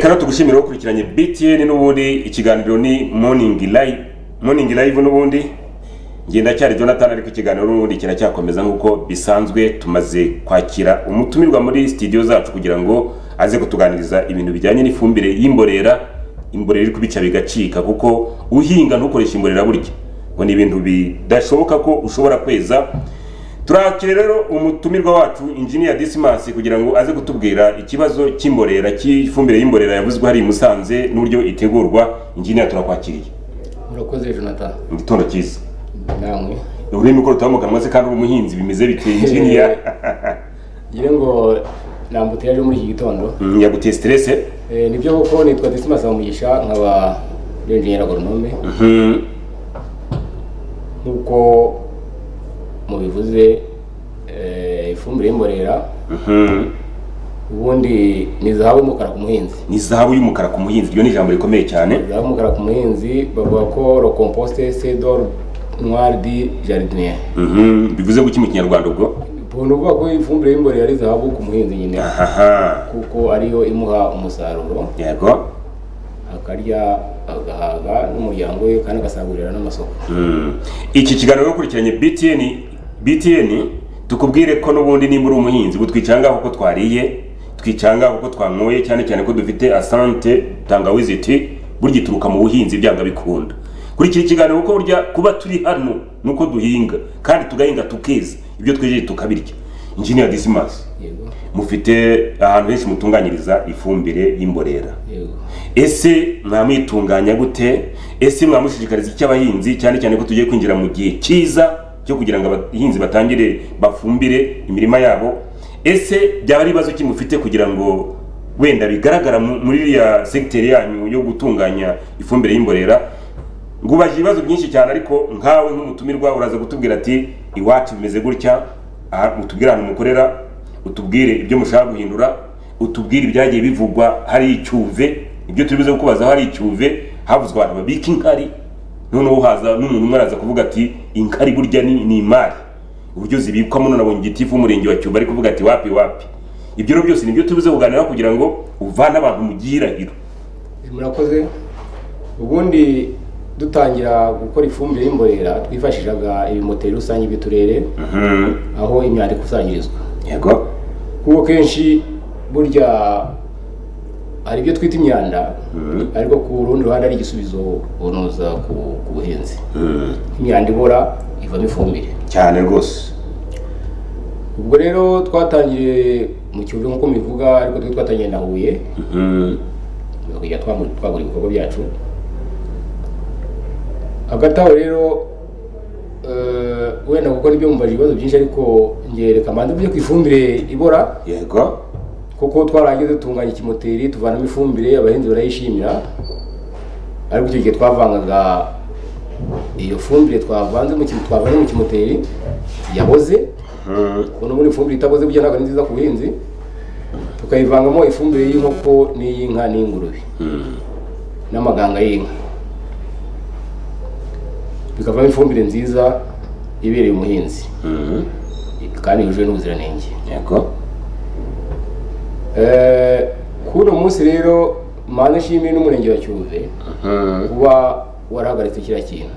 rero tugushimire ukurikiranye btn n'ubundi ikiganiro ni morning live morning live n'ubundi ngendacyari jonathan ariko ikiganiro n'ubundi kiracyakomeza nk'uko bisanzwe tumaze kwakira umutumirwa muri studio zacu kugira ngo aze kutuganiriza ibintu bijyanye n'ifumbire y'imborera imborera iri kubica bigacika kuko uhinga ntukoreshe imborera burya ngo ni ibintu bidashoboka ko ushobora kweza turakire rero umutumirwa wacu injiniya disimasi kugira ngo aze kutubwira ikibazo cy'imborera cy'ifumbire y'imborera yavuzwe hari i musanze n'uburyo itegurwa injiniya turakwakiriye murakoze jonathan mu gitondo cyiza namwe ururimi ko rutaba mu kanwa se kandi uri umuhinzi bimeze bite injiniya ngira ngo nambutiyaje muri iki gitondo Mm, yaguteye stress Eh, nibyo koko nitwa desimasi habumugisha nkaba ari enjeniyeri agoronome Mhm. nk'uko mubivuze eh, ifumbire y'imborera Mhm. ubundi ni zahabu y'umukara ku muhinzi ni zahabu y'umukara ku muhinzi iryo ni ijambo rikomeye cyane zahabu y'umukara ku muhinzi bavuga ko rokomposite sedor noir di jardinier Mhm. bivuze guki mu kinyarwanda ubwo ubu ni ukuvuga ko ifumbire y'imborera ari zahabu ku muhinzi nyine ahaha kuko ariyo imuha umusaruro yego akarya agahaga n'umuryango we kandi agasagurira n'amasoko Mm. iki kiganiro ukurikiranye btn btn tukubwire ko n'ubundi nimba uri umuhinzi ubu twicangaho uko twariye twicangaho uko twanyoye cyane cyane ko dufite asante tangawizi ti burya ituruka mu buhinzi byanga bikunda kuri iki kiganiro kuko burya kuba turi hano ni uko duhinga kandi tugahinga tukeza ibyo twejeje tukabirya injiniya disimasi yego mufite ahantu henshi mutunganyiriza ifumbire y'imborera yego ese mwamwitunganya gute ese mwamushishikariza icyo abahinzi cyane cyane ko tugiye kwinjira mu gihe cyiza cyo kugira ngo abahinzi batangire bafumbire imirima yabo ese byaba ari ibibazo ki mufite kugira ngo wenda bigaragara mu- muri iriya segiteri yanyu yo gutunganya ifumbire y'imborera ngubaje ibibazo byinshi cyane ariko nkawe nk'umutumirwa uraza gutubwira ati iwacu bimeze gutya aha utubwire ahantu mukorera utubwire ibyo mushaka guhindura utubwire ibyagiye bivugwa hari icyuve ibyo turi buze kukubazaho hari icyuve havuzwe abantu babika inkari noneho haza n'umuntu umwe araza kuvuga ati inkari burya ni ni imari uburyo zibikwamo none abonye igitifu w'umurenge wa cyuba ari kuvuga ati wapi wapi ibyo rero byose nibyo tubuze kuganiraho kugira ngo uvane abantu mu gihirahiro murakoze ubundi dutangira gukora ifumbire y'imborera twifashishaga ibimoteri rusange by'uturere Mhm. aho imyanda ikusanyirizwa yego kuko kenshi burya hari ibyo twita imyanda ariko ku rundi ruhande ari igisubizo unoza ku ku buhinzi Mhm. imyanda ibora ivamo ifumbire cyane rwose ubwo rero twatangiriye mu kiyovu nk'uko mubivuga ariko twe twatangiye na huye Mhm. tukajya twamu- twagura ibikorwa byacu hagati aho rero eh, wenda kuko nibyo mumbaje ibibazo byinshi ariko ngereka mbanza mvuge ku ifumbire ibora yego kuko twaragize dutunganya ikimoteri tuvanamo ifumbire abahinzi barayishimira ariko icyo gihe twavangaga iyo fumbire twavanze mu kim- twavanze mu kimoteri yaboze Mhm. ubu n'ubundi ifumbire itaboze burya ntabwo ari nziza ku buhinzi tukayivangamo ifumbire y'inkoko n'iy'inka n'iy'ingurube n'amaganga y'inka bikavamo ifumbire nziza ibereye umuhinzi Mhm. kandi yujuje n'ubuziranenge yego Eh, kuri uyu munsi rero mpande nshimire n'umurenge wa cyuve Mhm. kuba warahagaritse kiriya kintu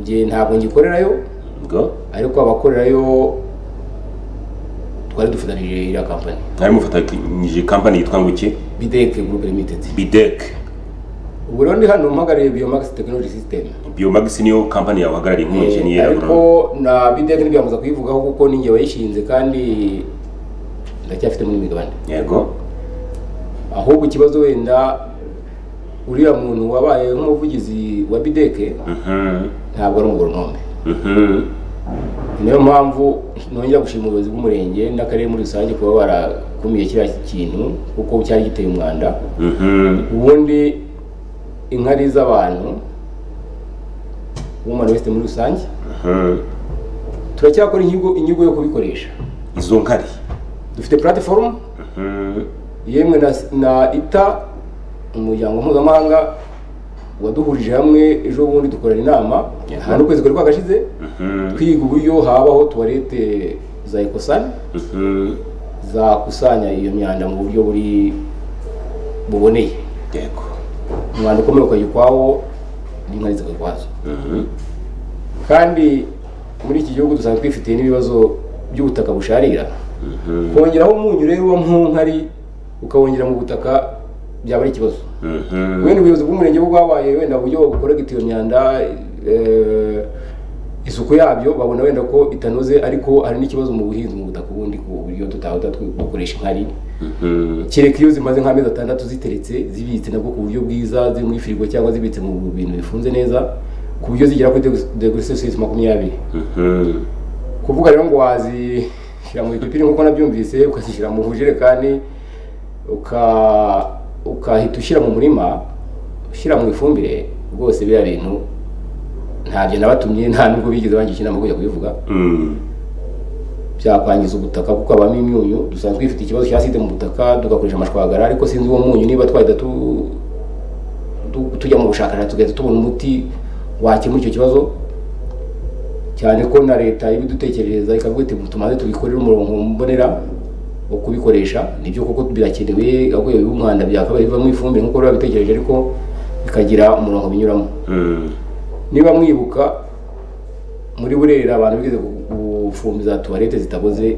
njye ntabwo ngikorerayo yego ariko abakorerayo twari dufatanyije iriya kampani mwari mufatanyije kampani yitwa ngo iki bideke group limited bidec ubu rero ndi hano mpagariye biomax technology system biomagisi niyo kampani yawe uhagarariye nk'umujeniyeri Eh, ariko na bideke ntibyamaza kuyivugaho kuko ninjye wayishinze kandi ndacyafite muri migabane yego ahubwo ikibazo wenda uriya muntu wabaye nk'umuvugizi wa bideke Mhm. ntabwo ari umugoronome Mhm. niyo mpamvu nongera gushima ubuyobozi bw'umurenge n'akarere muri rusange kuba barakumiye kiriya kintu kuko cyari giteye umwanda Mhm. ubundi inkari z'abantu woman wese muri rusange Mhm. turacyakora inyigo inyigo yo kubikoresha izo nkari dufite platform Mhm. yemwe na, na ita umuryango mpuzamahanga waduhurije hamwe ejo bundi dukorana inama Yego. hano ukwezi kwari kwagashize Mhm. twiga uburyo habaho tuwarete za ekosani Mhm. zakusanya iyo myanda mu buryo buri buboneye yego umwanda ukomeye ukajya ukwawo n'inkari zikajya ukwazo kandi muri iki gihugu dusanzwe twifitiye n'ibibazo by'ubutaka busharira kongeraho umunyu rero uba mu nkari ukawongera mu butaka byaba ari ikibazo wenda ubuyobozi bw'umurenge bwo bwabaye wenda uburyo bukorega iyo myanda eh, isuku yabyo babona wenda ko itanoze ariko hari n'ikibazo mu buhinzi mu butaka ubundi ku buryo tutaba dukoresha inkari kereka iyo zimaze nk'amezi atandatu ziteretse zibitse nabwo ku buryo bwiza ziri muri firigo cyangwa zibitse mu bintu bifunze neza ku buryo zigera kuri degre celsius makumyabiri kuvuga rero ngo wazishyira mu bipipiri nk'uko nabyumvise ukazishyira mu bujerekani uka ukahita ushyira mu murima ushyira mu ifumbire rwose biriya bintu ntabyo nabatumye nta nubwo bigeze bangisha inama yo kujya kubivuga byakwangiza ubutaka kuko habamo imyunyu dusanzwe twifite ikibazo cya sida mu butaka tugakoresha amashwagara ariko sinzi uwo munyu niba twahita tu- tu- tujya mu bushakashatsi tugahita tubona umuti wakemura icyo kibazo cyane ko na leta ibidutekerereza ikavuga iti tumaze tubikorere umurongo mbonera wo kubikoresha nibyo koko birakenewe ahubwo bw'umwanda byakabaye bivamo ifumbire nk'uko biba bitekereje ariko bikagira umurongo binyuramo niba mwibuka muri burera abantu bigeze gufumbiza tuwarete zitaboze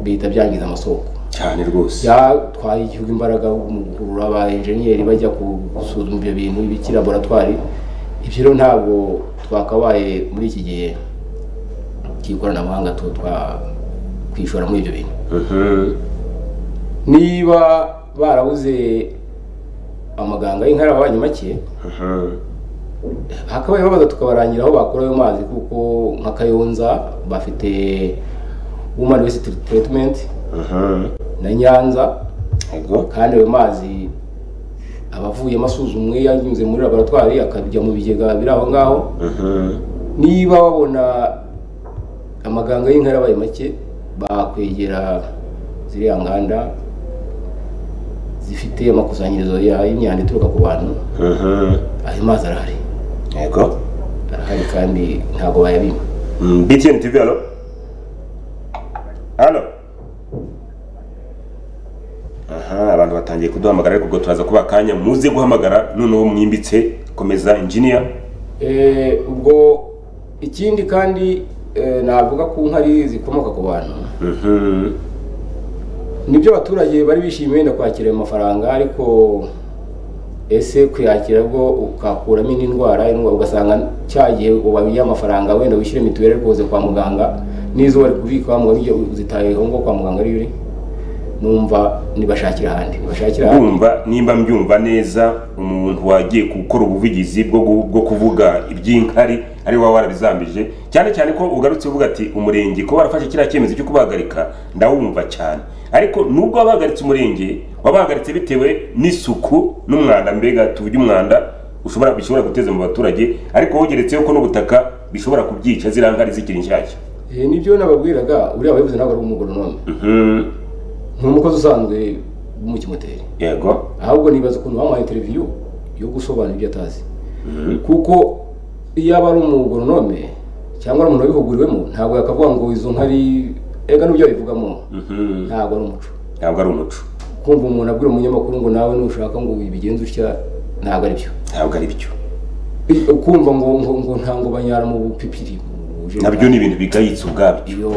bihita byangiza amasoko cyane rwose byatwaye igihugu imbaraga mu gukurura ba enjeniyeri bajya gusuzuma ibyo bintu ibiki laboratwari ibyo rero ntabwo twakabaye muri iki gihe cy'ikoranabuhanga tu- twa- kwishora muri ibyo bintu Mhm. niba barabuze amaganga y'inkari ababanye make Mhm. hakabaye babaza tukabarangira aho bakura ayo mazi kuko nka kayonza bafite woman waste treatment Mhm. na nyanza yego kandi ayo mazi aba avuyemo asuzumwe yanyuze muri laboratwari akajya mu bigega biri aho ngaho Mhm. niba babona amaganga y'inkari abaye make bakwegera ziriya nganda zifite amakusanyirizo ya- y'imyanda ituruka ku bantu Mhm. ayo mazi arahari yego arahari kandi ntabwo bayabima Mm, btn tv alo alo aha abantu batangiye kuduhamagara ariko ubwo turaza kuba akanya muze guhamagara noneho mwimbitse komeza engineer Eh, ubwo ikindi kandi eh, navuga ku nkari zikomoka ku bantu Mhm. nibyo abaturage bari bishimiye wenda kwakira ayo mafaranga ariko ese kuyakira bwo ukakuramo indi ndwara indwara ugasanga cya gihe wabiye amafaranga wenda wishyure mituweli ariko uze kwa muganga n'izo wari kubika muganga ibyo uzitayeho ngo kwa muganga ariyo uri numva nibashakira ahandi nibashakira ahandi ndumva nimba mbyumva neza umuntu wagiye gukora ubuvugizi bwo gu- bwo kuvuga iby'inkari ari wowe warabizambije cyane cyane ko ugarutse uvuga ati umurenge ko barafashe kiriya cyemezo cyo kubahagarika ndawumva cyane ariko nubwo wabahagaritse umurenge wabahagaritse bitewe n'isuku n'umwanda mbega tuvuge umwanda ushobora bishobora guteza mu baturage ariko wogeretseho ko n'ubutaka bishobora kubyica ziriya nkari zikiri nshyashya Eh, nibyo nababwiraga uriya wabivuze ntabwo ari umugoronome Mhm. ni umukozi usanzwe mu kimoteri yego ahubwo nibaza ukuntu bamuhaye interiviyu yo gusobanura ibyo atazi kuko iyo aba ari umugoronome cyangwa ari umuntu wabihuguriwemo ntabwo yakavuga ngo izo nkari ega n'ibyo babivugamo Mhm. ntabwo ari umuco ntabwo ari umuco kumva umuntu abwira umunyamakuru ngo nawe nushaka ngo bigenze utya ntabwo ari byo ntabwo ari byo I- kumva ngo ngo ngo ntabwo banyara mu bupipiri mu bujerekani. nabyo ni ibintu bigayitse ubwabyo iyo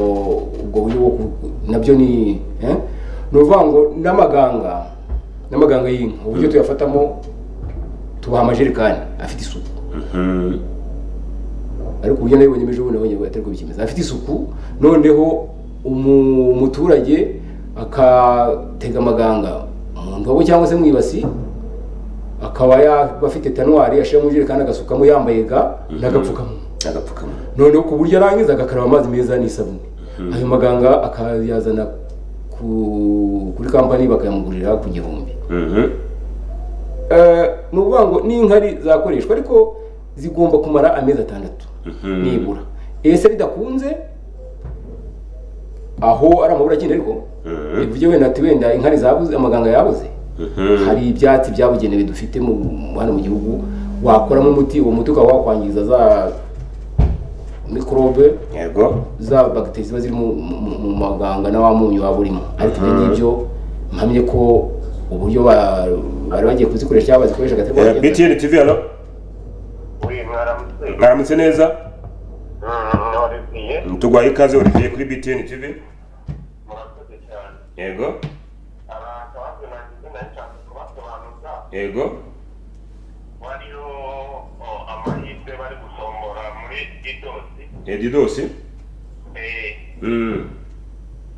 ubwo buryo bwo ku- nabyo ni eh? ni ukuvuga ngo n'amaganga n'amaganga y'inka uburyo tuyafatamo tubaha amajerekani afite isuku Mhm. ariko uburyo nayo bonyemeje ubu nabonye atari ko bikimeze afite isuku noneho umu- umuturage akatega amaganga mu ndobo cyangwa se mu ibasi akaba yaba afite tanwari ashyira mu ijerekani agasukamo yambaye ga n'agapfukamunwa agapfukamunwa noneho ku buryo arangiza agakaraba amazi meza n'isabune ayo maganga akayazana ku- kuri kampani bakayamugurira ku gihumbi Mhm. Eh, ni ukuvuga ngo n'inkari zakoreshwa ariko zigomba kumara amezi atandatu Mhm. nibura ese bidakunze aho ari amabura agenda ariko Mhm. bivuge wenda ati wenda inkari zabuze amaganga yabuze Mhm. hari ibyatsi byabugenewe dufite mu mu- hano mu gihugu wakoramo umuti uwo muti ukaba wakwangiza za mikorobe yego za bagiteri ziba ziri mu mu- mu maganga na wa munyu waba urimo ariko ibyo ngibyo mpamye ko uburyo ba- bari bagiye kuzikoresha cyangwa bazikoresha agatari Eh, bagenda btn tv hano uyu mwaramutse mwaramutse neza Mm, wabibwiye tuguhaye ikaze urebeye kuri btn tv murakoze cyane yego abantu bamwe nagize nashaka kubasobanuza yego wariho oh, amahirwe bari gusombora muri idosi edidosi eh, Mm.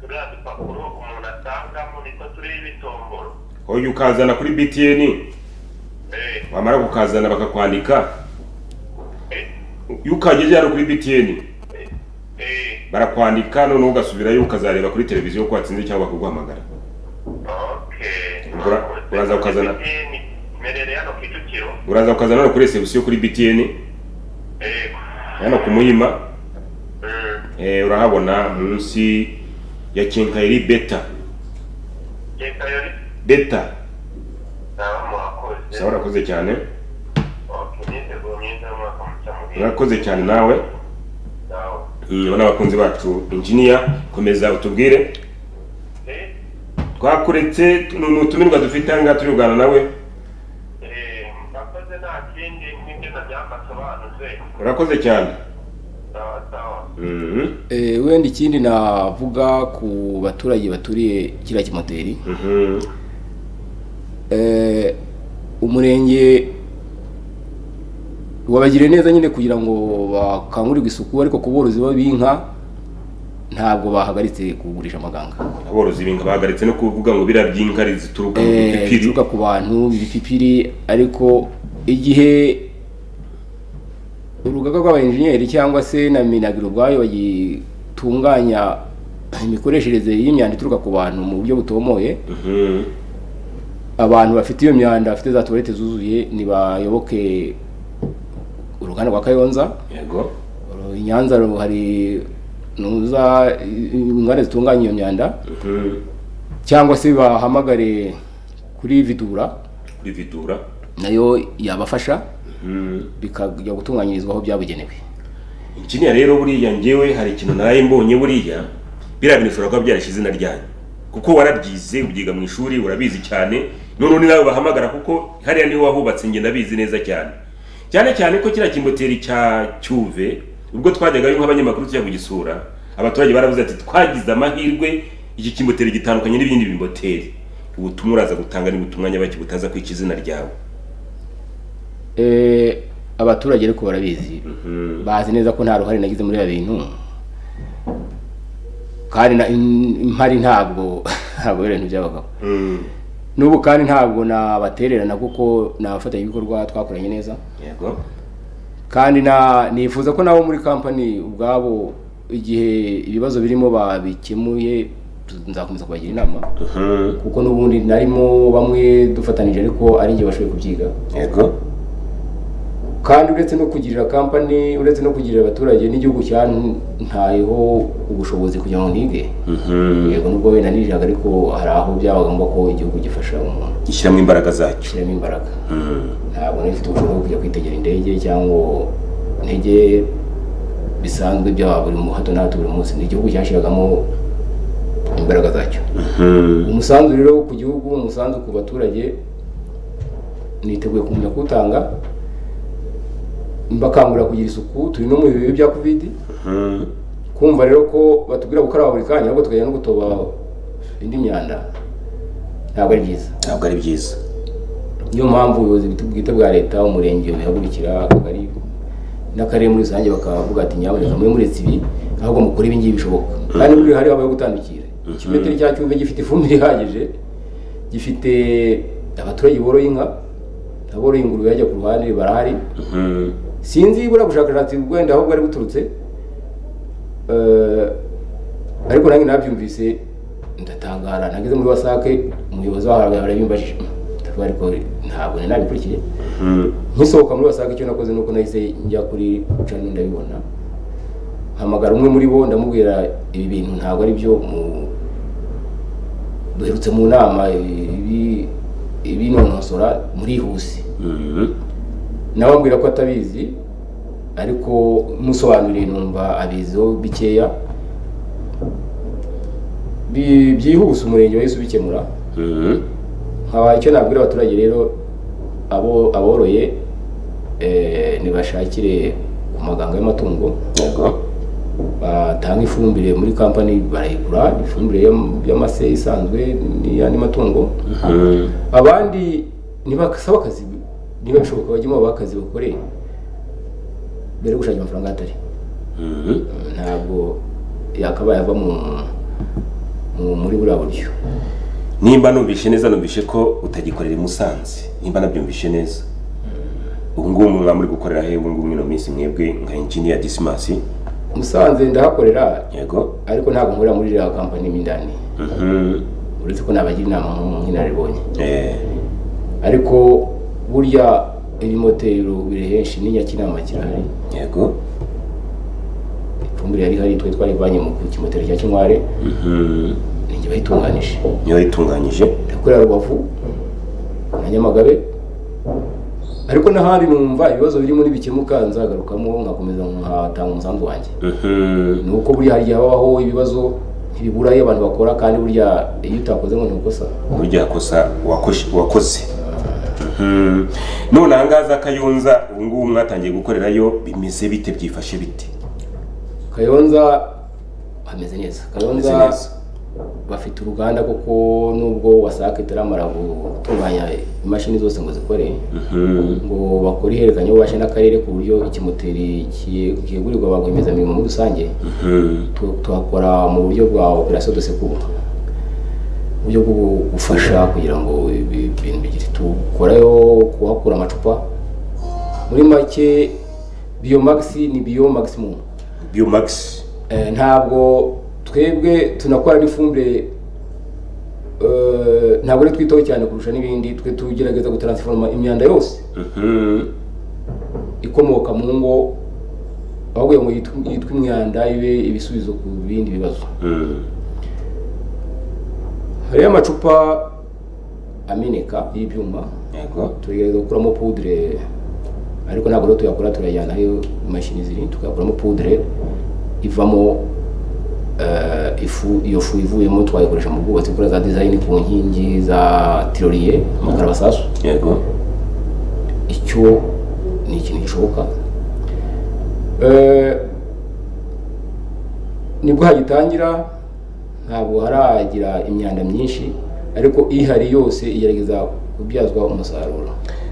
turiya dupapuro umuntu atangamo niko turiho ibitomboro hoya ukazana kuri btn Eh, wamara kukazana bakakwandika eh, iyo ukageze hano kuri btn eh, eh, barakwandika noneho ugasubirayo ukazareba kuri televiziyo ko watsinze cyangwa bakaguhamagara okay Ura- uraza ukazana- MTN, mperere hano kicukiro uraza ukazana hano kuri resebusiyo kuri btn Eh, hano ku muhima mm, eh, urahabona munsi ya kenkayiri beta Jeka yori beta nawe murakoze sawa urakoze cyane okay imyiteguro myiza y'umwaka mushya muhire urakoze cyane nawe nawe Mm, n'abakunzi bacu injiniya komeza utubwire Eh, twakuretse ni utumirwa dufite aha ngaha turi kuganira nawe eh, murakoze nta kindi n'ibyo byambasobanuze urakoze cyane sawa sawa Mhm, Eh, wenda ikindi navuga ku baturage baturiye kiriya kimoteri mhm, Eh, umurenge wabagiriye neza nyine kugira ngo bakangurirwe isuku ariko ku borozi b'inka ntabwo bahagaritse kugurisha amaganga aborozi b'inka bahagaritse no kuvuga ngo biriya by'inka zituruka mu Eh, bipipiri bituruka ku bantu ibipipiri ariko igihe urugaga rw'abayenjeniyeri cyangwa se na minagiro ubwayo bagitunganya imikoreshereze y'imyanda ituruka ku bantu mu buryo butomoye Mhm, abantu bafite iyo myanda bafite za tuwarete zuzuye ntibayoboke uruganda rwa kayonza yego Uru- i nyanza ru- hari nuza i- inganda zitunganya iyo myanda Mhm, cyangwa se bahamagare kuri vidura kuri vidura nayo yabafasha Mhm. bikajya gutunganyirizwa aho byabugenewe injiniya rero buriya njyewe hari ikintu naraye mbonye buriya biriya bintu ushobora kuba byarashe izina ryanyu kuko warabyize ubyiga mu ishuri urabizi cyane noneho ni nawe bahamagara kuko hariya niwe wahubatse njye ndabizi neza cyane cyane cyane ko kiriya kimoteri cya cyuve ubwo twajyagayo nk'abanyamakuru tujya kugisura abaturage baravuze ati twagize amahirwe iki kimoteri gitandukanye n'ibindi bimoteri ubutumwa uraza gutanga ni ubutumwa nyabaki butaza kwica izina ryawe Eh, abaturage ariko barabizi bazi neza ko nta ruhare nagize muri ibi bintu kandi na- in- impari ntabwo ntabwo ari ibintu byabagaho Mm, n'ubu kandi ntabwo nabatererana kuko ni abafatanyabikorwa twakoranye neza yego kandi na nifuza ko nabo muri kampani ubwabo igihe ibibazo birimo babikemuye tu- nzakomeza kubagira inama Mhm, kuko n'ubundi narimo bamwe dufatanije ariko ari njye bashoboye kubyiga yego kandi uretse no kugirira kampani uretse no kugirira abaturage n'igihugu cyantayeho ubushobozi kugira ngo nige Mhm. yego nubwo wenda nijiraga ariko hari aho byabaga ngombwa ko igihugu gifasha umuntu gishyiramo imbaraga zacyo gushyiramo imbaraga Mm. ntabwo nari mfite ubushobozi bwo kujya kwitegera indege cyangwa intege bisanzwe bya buri mu- hato na hato buri munsi ni igihugu cyashyiragamo imbaraga zacyo umusanzu rero ku gihugu umusanzu ku baturage niteguye kumenya kuwutanga mbakangurira kugira isuku turi no mu bihe bya covid Mhm. kumva rero ko batubwira gukaraba buri kanya ahubwo tukajya no gutoba indi myanda ntabwo ari byiza ntabwo ari byiza niyo mpamvu ubuyobozi bwite bwa leta umurenge bihagurukira akagari n'akarere muri rusange bakavuga ati nyaboneka mube muretse ibi ahubwo mukore ibi ngibi bishoboka kandi muri hari habayeho gutandukira ikimetero cya cyuve gifite ifumbire ihagije gifite abaturage boroye inka aboroye ingurube bajya ku ruhande barahari Mhm. sinzi buriya bushakashatsi wenda aho bwari buturutse eh, ariko nanjye nabyumvise ndatangara nageze muri wasake umuyobozi waho arabimbajije ndavuga ariko ntabwo nari nabikurikiye Mhm. nkisohoka muri wasake icyo nakoze nuko nahise njya kuri cano ndabibona hamagara umwe muri bo ndamubwira ibi bintu ntabwo ari byo mu- duherutse mu nama ibi- ibinonosora murihuse Mhm. nawe ambwira ko atabizi ariko musobanuriye numva abiziho bikeya Bi- byihuse umurenge wahise ubikemura Mhm. nkaba icyo nabwira abaturage rero abo aboroye eh, nibashakire ku maganga y'amatungo yego batanga ifumbire muri kampani barayigura ifumbire y'am- y'amase isanzwe n'iyandi matungo Mm. abandi ntibasaba akazi niba bishoboka bajyemo babahe akazi bakore mbere yo gushakira amafaranga atari Mhm. ntabwo yakabaye ava mu mu- muri buriya buryo nimba numvishe neza numvishe ko utagikorera i musanze nimba nabyumvishe neza ubu ngubu muba muri gukorera he ubu ngubu mwino minsi mwebwe nka engineer disimasi musanze ndahakorera yego ariko ntabwo nkorera muri iriya kampani mo indani Mhm. uretse ko nabagira inama nk'inararibonye Eh, ariko burya ibimoteri biri henshi n'inyakinama kirahari yego ifumbire yari ihari twe twarivanye mu kimoteri cya kinkware Mhm. ninjye bayitunganije niyo wayitunganyije ndakorera rubavu na nyamagabe ariko n'ahandi numva ibibazo birimo n'ibikemuka nzagarukamo nkakomeza nkatanga umusanzu wanjye Mhm. ni uko burya hari igihe habaho ibibazo ntibibura iyo abantu bakora kandi burya iyo utakoze ngo ntukosa burya kosa wakosh- wakoze Mhm. none ahangaha za kayonza ubu ngubu mwatangiye gukorerayo bimeze bite byifashe bite kayonza hameze Hameze neza kayonza neza. bafite uruganda kuko nubwo wasake itaramara gutunganya imashini zose ngo zikore Mhm. ngo bakore ihererekanya ububasha n'akarere ku buryo ikimoteri ki- kigurirwa ba rwiyemezamirimo muri rusange Mhm. tu- tuhakora mu buryo bwa operasiyo de secours uburyo bwo gufasha kugira ngo ibi- ibintu bigire tukorayo kuhakura amacupa muri make biomax ni bio maximum biomax Eh, ntabwo twebwe tunakora n'ifumbire eh, ntabwo ari twitaho cyane kurusha n'ibindi twe tugerageza gutaransifoma imyanda yose Mhm. ikomoka mu ngo ahubwo iyo ngo yitwe- yitwe imyanda ibe ibisubizo ku bindi bibazo Mhm. hariyo amacupa ameneka y'ibyuma yego tugerageza gukuramo pudire ariko ntabwo rero tuyakora turayajyana aho imashini ziri tukayakuramo pudire ivamo eh, ifu iyo fu ivuyemo twayikoresha mu bwubatsi kuri za dizayini ku nkingi za tiroriye amakarabasasu yego icyo ni ikintu gishoboka Eh, nibwo hagitangira ntabwo haragira imyanda myinshi ariko ihari yose igerageza kubyazwa umusaruro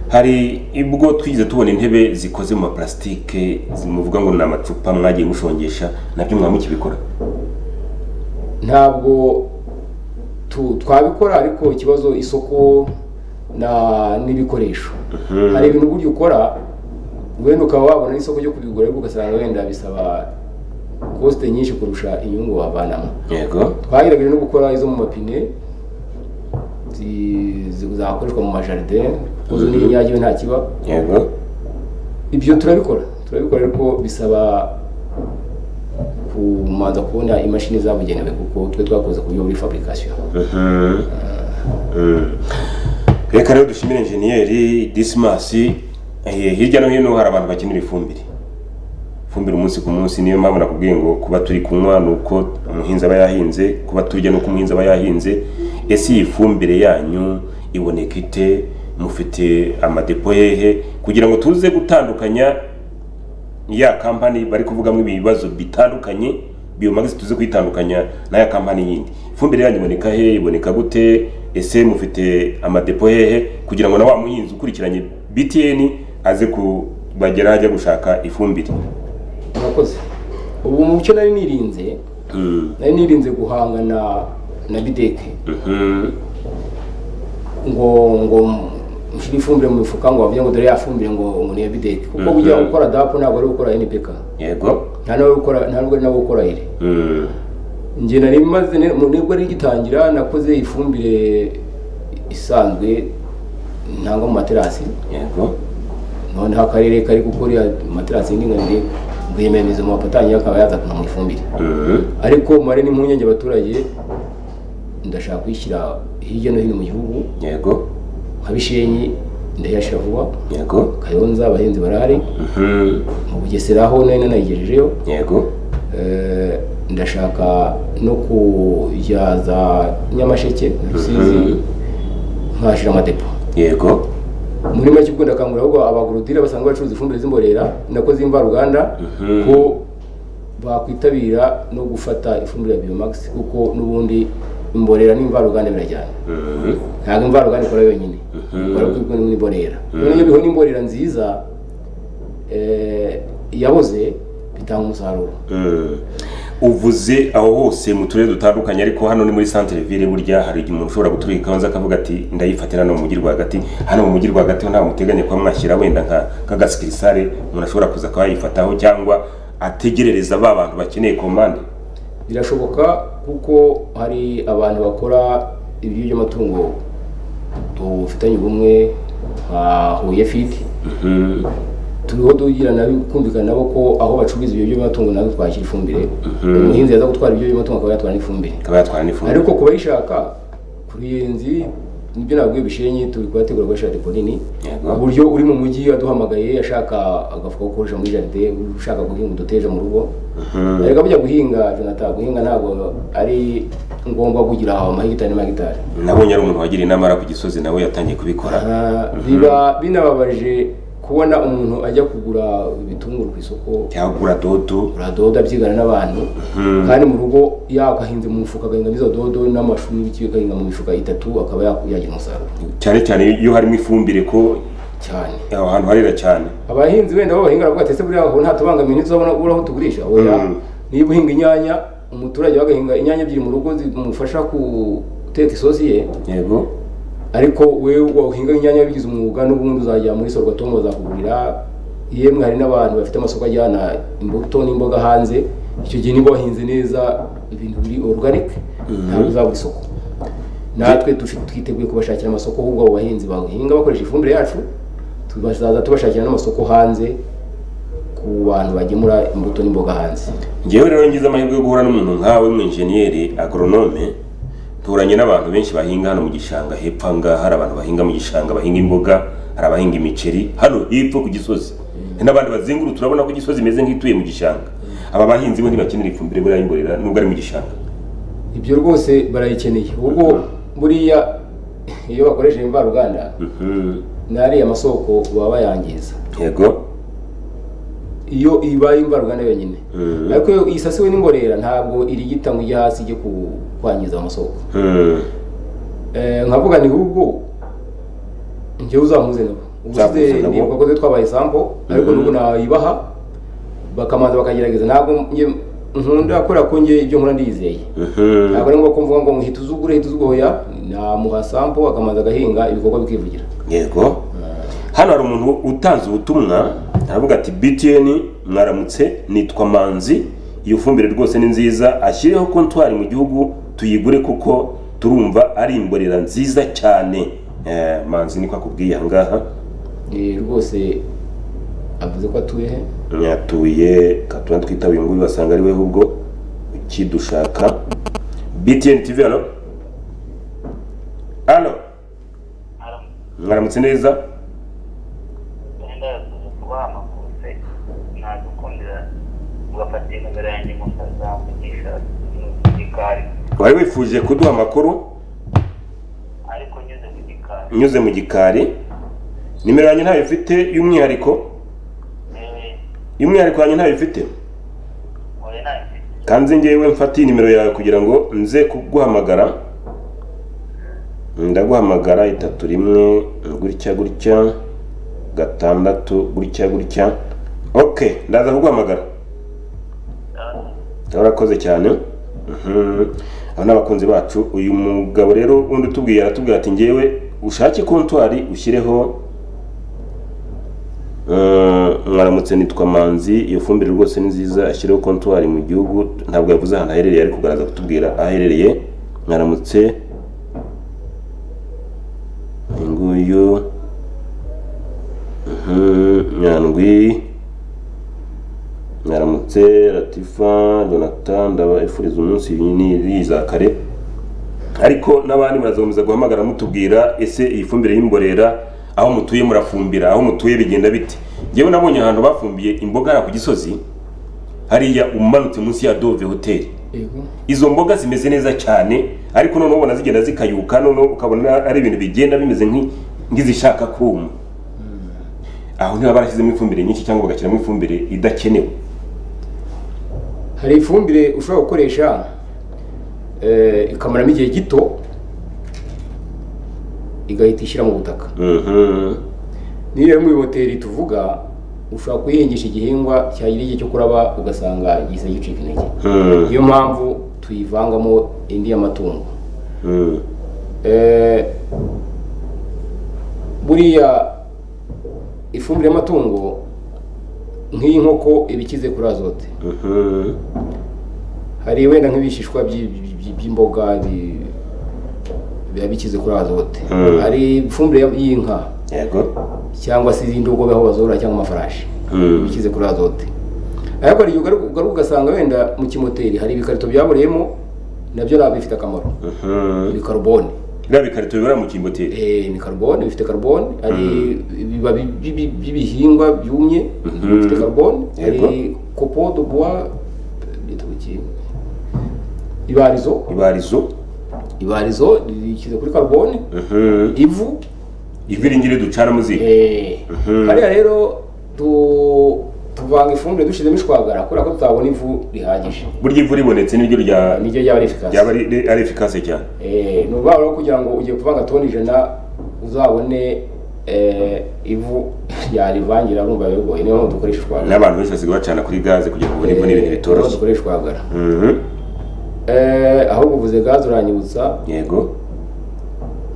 hari ubwo twigeze tubona intebe zikoze mu maparasitike zimuvuga ngo ni amacupa mwagiye mushongesha nabyo mwaba mukibikora ntabwo tu- twabikora ariko ikibazo isoko na- n'ibikoresho hari ibintu burya ukora wenda ukaba wabona n'isoko ryo kubigura ariko ugasanga wenda bisaba kosite nyinshi kurusha inyungu wavanamo yego twagerageje no gukora izo mu mapine zi- zi- zakoreshwa mu majaride kuko zo n'ibinyagiwe nta kiba yego ibyo turabikora turabikora ariko bisaba kumanza kubona imashini zabugenewe kuko twe twakoze ku buryo buri fabrication Mhm. Mm. reka rero dushimire enjeniyeri disimasi Eh, hirya no hino hari abantu bakenera ifumbire ifumbire umunsi ku munsi niyo mpamvu nakubwiye ngo kuba turi kunywa ni uko umuhinzi aba yahinze kuba turya ni uko umuhinzi aba yahinze ese iyi fumbire yanyu iboneka ite mufite amadepo hehe kugira ngo tuze gutandukanya ya kampani bari kuvugamo ibibazo bitandukanye biyomagize tuze kuyitandukanya n'aya kampani yindi ifumbire yanyu iboneka he iboneka gute ese mufite amadepo hehe kugira ngo na wa muhinzi ukurikiranye btn aze kubagera ajya gushaka ifumbire murakoze ubu mu cyo nari nirinze Mm, nari nirinze guhangana na bideke mhm, ngo ngo mushyire ifumbire mu mifuka ngo bavuge ngo dore ya fumbire ngo ngo ni iya bideke kuko Mhm. burya gukora dapu ntabwo ari gukora npk yego nta n'uwo gukora nta n'ubwo ari nawe gukora ire Mm, njye nari maze mu nibwo ari gitangira nakoze ifumbire isanzwe ntangwa mu materasi yego noneho akarere kari gukora iya materasi y'indinganire rwiyemerezo mu bapatanyi akaba yazakana mu ifumbire Mhm, ariko mare n'impungenge abaturage ndashaka kuyishyira hirya no hino mu gihugu yego nka bishenyi ndayashyira vuba yego kayonza abahinzi barahari Mhm, mu bugesera aho nari nanayigejejeyo yego Eh, ndashaka no kujyaza nyamasheke rusizi Mhm. nkahashyira amadepo yego muri make ubwo ndakangurira ahubwo abagorodire basanzwe bacuruza ifumbire z'imborera nako z'imvaruganda ko bakwitabira no gufata ifumbire ya biomagisi kuko n'ubundi imborera n'imvaruganda birajyana Mhm. ntabwo imvaruganda ikora yonyine ikora kuko n'imborera none iyo bihona imborera nziza eh, yaboze bitanga umusaruro Mm. uvuze aho hose mu turere dutandukanye ariko hano ni muri centre ville burya hari igihe umuntu ushobora guturika ikabanza akavuga ati ndayifatira hano mu mujyi rwagati hano mu mujyi rwagati ho ntabwo muteganya kuba mwashyira wenda nka nk'agasikirisare umuntu ashobora kuza akaba yayifataho cyangwa ategerereza ba bantu bakeneye komande birashoboka kuko hari abantu bakora ibiryo by'amatungo dufitanye ubumwe nka huye fiti Mhm. turiho dugira na kumvikana nabo ko aho bacururiza ibiryo by'amatungo nabo twakira ifumbire umuhinzi yaza gutwara ibiryo by'amatungo akaba yatwara n'ifumbire akaba yatwara n'ifumbire ariko ku bayishaka ku ruyenzi nibyo nabwiye bishenyi turi kuhategura gukoresha depo nini Yego. ku buryo uri mu mujyi aduhamagaye ashaka agafuka ko gukoresha muri jaride ushaka guhinga uduteja mu rugo ariko bujya guhinga jonathan guhinga ntabwo ari ngombwa kugira amahegitari n'amahegitari nabonye ari umuntu wagira inama ara ku gisozi nawe yatangiye kubikora Ah, biba binababaje kubona umuntu ajya kugura ibitunguru ku isoko cyagura dodo uradoda abyigana n'abantu kandi mu rugo yakahinze mu mufuka agahingamo izo dodo n'amashu n'ibiki agahinga mu mifuka itatu akaba yaku- yagira umusaruro cyane cyane iyo harimo ifumbire ko cyane aho hantu harera cyane abahinzi wenda bo bahinga baravuga ati ese buriya aho nta tubangamiye ntituzabona ubura aho tugurisha oya Mm. niba uhinga inyanya umuturage wagahinga inyanya ebyiri mu rugo zimufasha guteka isosi ye yego ariko wewe wahinga inyanya wabigize umwuga n'ubundi uzajya muri sorwatomu bazakugurira yemwe hari n'abantu bafite amasoko ajyana imbuto n'imboga hanze icyo gihe niba wahinze neza ibintu biri organic ntabwo uzabura isoko natwe tufi- twiteguye kubashakira amasoko ahubwo abo bahinzi bahinga bakoresha ifumbire yacu tuzaza tubashakira n'amasoko hanze ku bantu bagemura imbuto n'imboga hanze ngewe rero ngize amahirwe yo guhura n'umuntu nkawe w'umwenjeniyeri agoronome nturanye n'abantu benshi bahinga hano mu gishanga hepfo aha ngaha hari abantu bahinga mu gishanga bahinga imboga hari abahinga imiceri hano hepfo ku gisozi hari n'abandi bazengurutse urabona ko igisozi imeze nk'ituye mu gishanga aba bahinzi bo ntibakenera ifumbire buriya y'imborera nubwo ari mu gishanga ibyo rwose barayikeneye ubwo buriya iyo bakoresheje imvaruganda Mhm. n'ariya masoko baba bayangiza yego iyo ibaye imvaruganda yonyine Mhm. ariko iyo isasiwe n'imborera ntabwo irigita ngo ijye hasi ijye ku- kwangiza amasoko Mhm. Eh, nkavuga ni ahubwo njyewe uzampuze nabo ubusize Uzamuhuze nabo. ni abakozi twabaye sampo ariko n'ubu nayibaha bakamanza bakagerageza ntabwo njye nkunda kubera ko njye ibyo nkora ndiyizeye Mhm. ntabwo ari ngombwa ko mvuga ngo hita uzugure hita uzugoya namuha sampo akamanza agahinga ibikorwa bikivugira yego hano hari umuntu utanze ubutumwa aravuga ati btn mwaramutse nitwa manzi iyo fumbire rwose ni nziza ashyireho kontwari mu gihugu tuyigure kuko turumva ari imborera nziza cyane Eh, manzi niko akubwiye ahangaha Eh, rwose avuze ko atuye he yatuye katura twita uyu nguyu basanga ari we ahubwo ukidushaka btn tv hano hano mwaramutse neza wenda yakoze kubahamagutse nagukundira ugafatira nimero yanjye mukazamugisha ku gikari wari wifuje kuduha amakuru ariko nyuze ku gikari unyuze mu gikari nimero yanjye ntayo ifite y'umwihariko eh, y'umwihariko yanjye ntayo ifite oya ntayo mfite kandi ngewe mfatiye nimero yawe kugira ngo nze kuguhamagara ndaguhamagara itatu rimwe gutya gutya gatandatu gutya gutya ok ndaza kuguhamagara Ah, urakoze cyane Mhm. aba ni abakunzi bacu uyu mugabo rero undi utubwiye aratubwira ati ngewe ushake kontwari ushyireho eh, mwaramutse nitwa manzi iyo fumbire rwose ni nziza ashyireho kontwari mu gihugu ntabwo yavuze ahantu aherereye ariko kugaragaza kutubwira aho aherereye mwaramutse uyu nguyu Mhm, nyandwi mwaramutse latifa jonathan ndabifuriza umunsi yiza kare ariko n'abandi murazakomeza guhamagara mutubwira ese iyi fumbire y'imborera aho mutuye murafumbira aho mutuye bigenda bite ngewe nabonye ahantu bafumbiye imboga hariya ku gisozi hariya umanutse munsi ya dove hoteli yego izo mboga zimeze neza cyane ariko noneho ubona zigenda zikayuka noneho ukabona ari ibintu bigenda bimeze nk'i- nk'izishaka kuma aho niba barashyizemo ifumbire nyinshi cyangwa bagashyiramo ifumbire idakenewe hari ifumbire ushobora gukoresha eh, ikamaramo igihe gito igahita ishyira mu butaka Mhm. niyo rero muri hoteli tuvuga ushobora kuyihingisha igihingwa cyagira igihe cyo kuraba ugasanga gihise gicika intege Mhm. niyo mpamvu tuyivangamo indi y'amatungo Mhm. Eh, buriya ifumbire y'amatungo nk'inkoko iba ikize kuri azote Mhm. hari wenda nk'ibishishwa by- by- by'imboga bi- biba bikize kuri azote Mm. hari ifumbire y- y'inka yego cyangwa se izindi ubwo aho bazorora cyangwa amafarashi Mm. biba bikize kuri azote ariko hari igihe ugaruka ugaruka ugasanga wenda mu kimoteri hari ibikarito byaboreyemo nabyo ntabwo bifite akamaro Mhm. ni karubone biriya bikarito bibara mu kimboteri Eh, ni karubone bifite karubone hari ibibabi by'ibi- by'ibihingwa byumye Mhm. bifite karubone Yego. hari copo de bois byitwa iki? ibarizo ibarizo ibarizo rishyize kuri karubone Mhm. ivu iviringiri ducana muziga Mhm. hariya rero tu- tuvanga ifumbire dushyizemo ishwagara kubera ko tutabona ivu rihagije burya ivu ribonetse niryo rya niryo ryaba rifikasi ryaba ari ari efikase cyane ni ukuvuga rero kugira ngo ugiye kuvanga toni ijana uzabone eh, ivu ryarivangira urumva biba bigoye niyo mpamvu dukoresha ishwagara n'abantu benshi basigaye bacana kuri gaze kugira ngo babone ivu n'ibintu Eh, niyo mpamvu bitoroshye dukoresha ishwagara Mhm. Eh, ahubwo uvuze gaze uranyibutsa yego